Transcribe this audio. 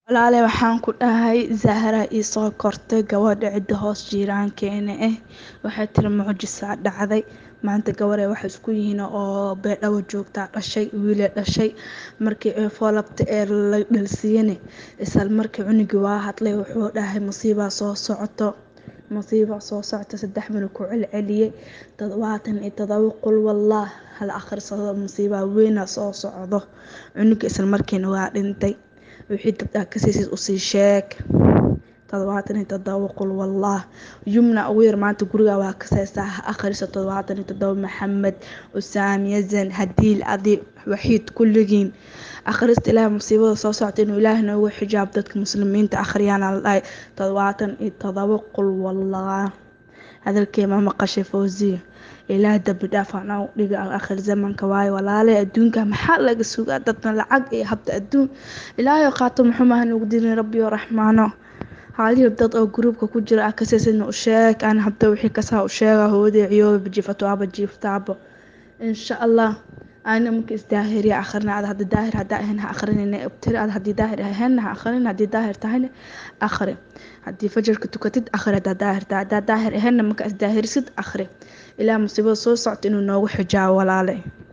Walaale waxaan ku dhahay Zahra ii soo kortay gabadha cidda hoos jiiraankeena ah waxay tiri mucjisaa dhacday maanta gabarey waxay isku yihiin oo beedhawo joogtaa dhashay wiilay dhashay markii ay foolabta ee la dhalsiiyane isla markii cunugii waa hadlay wuxuu dhahay musiibaa soo socoto musiibaa soo socota saddex minute ku celceliyay toddobaatan iyo toddoba qul wallaah hal akhrisado musiibaa weynaa soo socdo cunugii isla markiina waa dhintay wixii dabdaa ka siisid usii sheeg toddobaatan iyo toddoba qul wallaah yumna ugu yar maanta guriga waa ka seesaa ha akhriso toddobaatan iyo toddoba maxamed usaam yazan hadiil adi waxiid kulligiin akhrista ilaahay musiibada soo socota inuu ilaahay noogu xijaab dadka muslimiinta akhriyaana la dhahay toddobaatan iyo toddoba qul wallaah hadalkee ma maqashay fawziya ilaah dambi dhaaf anaa u dhiga akhir zamanka waayo walaale adduunka maxaa laga sugaa dadna lacag iyo habta adduun ilaahay qaato muxumaha nugu dirin rabbiyo raxmaano haaliyo dad oo gruubka ku jira ah kasaysidna u sheeg aan habta wixii kasaa u sheega hooday ciyooba jiifato aaba jiiftaabo insha allah ana marka isdaahiriya akhrina ad hadda daahir haddaa ahayn ha akhrinina tiri ad haddii daahir ahaynna ha akhrin haddii daahir tahayna akhri haddii fajarka tukatid akhri haddaa daahir tahay haddaa daahir ahaynna marka isdaahirisid akhri ilaa musiibada soo socota inuu noogu xijaabo walaale